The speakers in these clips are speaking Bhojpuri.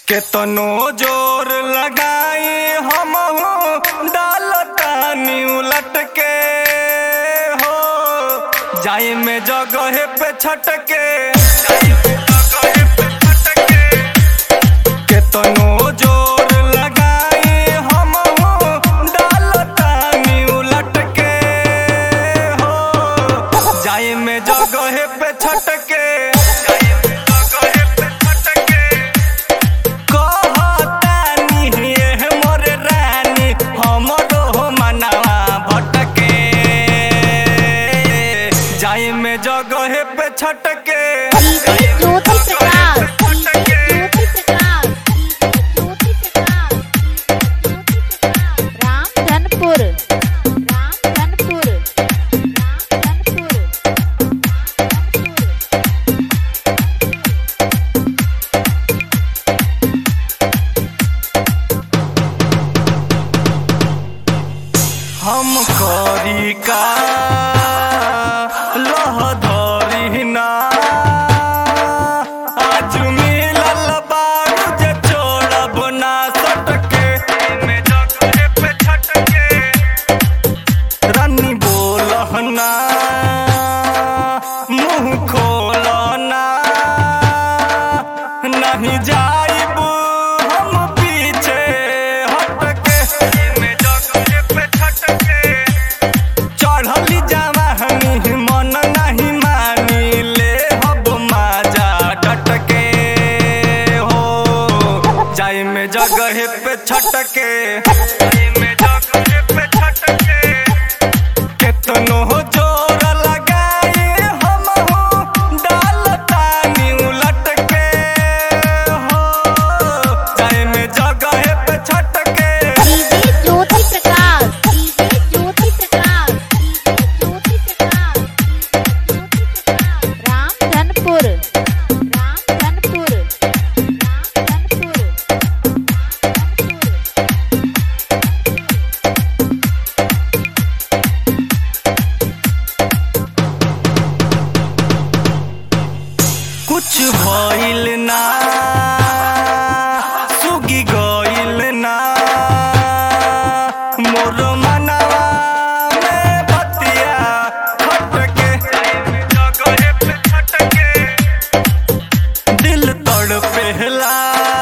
केतनो जोर लगाई हम डालतानी उलट के हो जाई में जगह पे छटके केतनो जोर लगाई हम डालतानी उलट के हो जाई में जगह पे छटके कहतानी हे मोर रानी हमरो मनवा भटके जाई में जगह पे छटके डीजे ज्योति प्रकाश डीजे ज्योति प्रकाश ज्योति प्रकाश रामधनपुर रामधनपुर रामधनपुर हम करी का लह धरी ना आज मिलल बारू जे छोड़ब ना सटके में जगह पे छटके रानी बोलहना मुंह खोलना नहीं जाइब हम पीछे हटके में जगह पे छटके चढ़ली जवानी मन नहीं मानी ले हब माजा डटके हो जाई में जगह पे छटके जाई में जगह पे छटके केतनो जोर लगाई हम डालतानी उलट के हो जाई में जगह पे छटके DJ Jyoti Prakash DJ Jyoti Prakash DJ Jyoti Prakash Ramdhanpur Ramdhanpur Ramdhanpur कुछ भइल ना सुगी गइल ना मोर मनवा में बतिया खटके जगह पे खटके दिल तड़पेला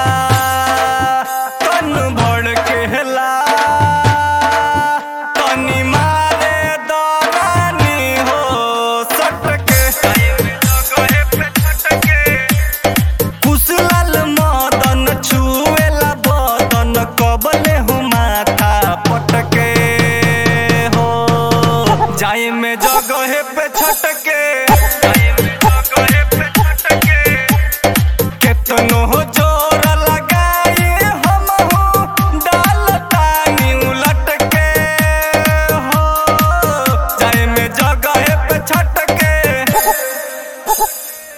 तन भड़केला तनी मारे दरानी हो सटके जगह पे खटके कुशल मदन छुएला बदन कबले हो माथा पटके हो जाई में जगह पे छटके